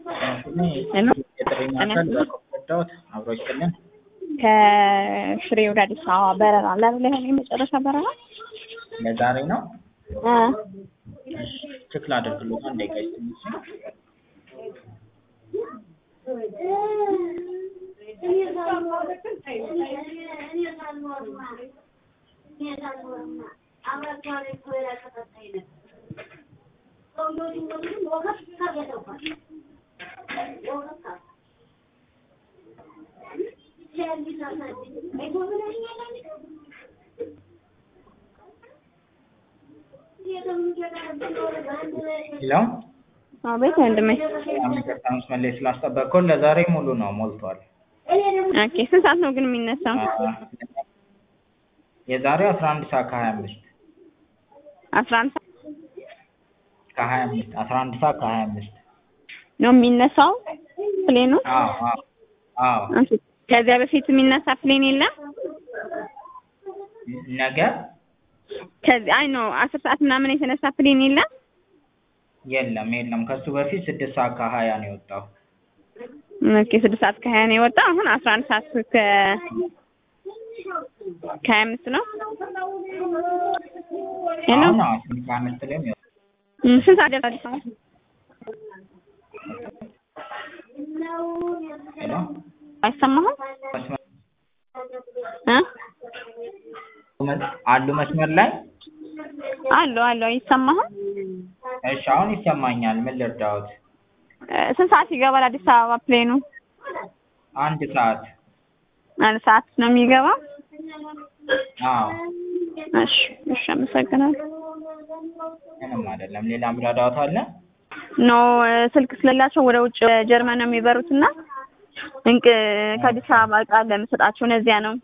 የጥሪ ማዕከል በኮፈዳዎት አብሮ ይስጥልን። ከሽሬ ወደ አዲስ አበባ በረራ አለ አይደል? ይሄን የመጨረሻ በረራ ለዛሬ ነው። እ ቼክ ላድርግልዎት አንድ ደቂቃ ይስጥልኝ። ሄሎ አቤት ወንድሜ። ይቅርታ መስመር ላይ ስላስጠበቅኩት ለዛሬ ሙሉ ነው ሞልቷል። ኦኬ ስንት ሰዓት ነው ግን የሚነሳው? የዛሬው አስራ አንድ ሰዓት ከሀያ አምስት አስራ አንድ ሰዓት ከሀያ አምስት አስራ አንድ ሰዓት ከሀያ አምስት ነው የሚነሳው ፕሌኑ? አዎ አዎ አዎ ኦኬ። ከዚያ በፊት የሚነሳ ፕሌን የለም? ነገ ከዚህ አይ ነው አስር ሰዓት ምናምን የተነሳ ፕሌን የለም? የለም የለም ከሱ በፊት ስድስት ሰዓት ከሀያ ነው የወጣው። ኦኬ ስድስት ሰዓት ከሀያ ነው የወጣው። አሁን አስራ አንድ ሰዓት ከ ከሀያ አምስት ነው። ሄሎ አሁን አዎ ስንት ከሀያ አምስት ላይ ነው የወጣው። እም፣ ስንት ሰዓት ደረሰ አዲስ አበባ? ሄሎ አይሰማህም? መስመር እ አሉ መስመር ላይ አሎ አሎ አይሰማህም? እሺ አሁን ይሰማኛል። ምን ልርዳዎት? እ ስንት ሰዓት ይገባል አዲስ አበባ ፕሌኑ? አንድ ሰዓት አንድ ሰዓት ነው የሚገባው? አዎ እሺ እሺ፣ አመሰግናለሁ። ምንም አይደለም። ሌላ ምራዳዎት አለ? ኖ ስልክ ስለሌላቸው ወደ ውጭ ጀርመን ነው የሚበሩት እና እንቅ ከአዲስ አበባ እቃ ለምሰጣቸው እነዚያ ነው።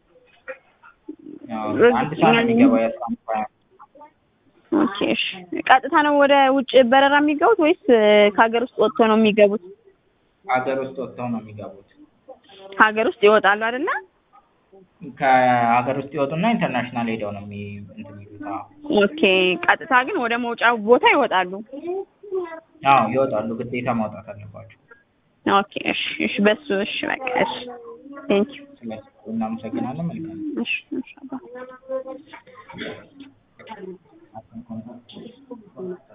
አዎ አንድ ሰዓት ነው የሚገባው የአስራ አንድ ሰዓት ኦኬ እሺ። ቀጥታ ነው ወደ ውጭ በረራ የሚገቡት ወይስ ከሀገር ውስጥ ወጥቶ ነው የሚገቡት? ሀገር ውስጥ ወጥተው ነው የሚገቡት። ሀገር ውስጥ ይወጣሉ አይደለ? ከሀገር ውስጥ ይወጡና ኢንተርናሽናል ሄደው ነው የሚ እንትን የሚሉት። አዎ ኦኬ። ቀጥታ ግን ወደ መውጫው ቦታ ይወጣሉ። አዎ ይወጣሉ። ግዴታ ማውጣት አለባቸው። ኦኬ እሺ እሺ። በሱ እሺ በቃ እሺ። ቴንክ ዩ ስለዚህ እናመሰግናለን። መልካም እሺ እሺ አባ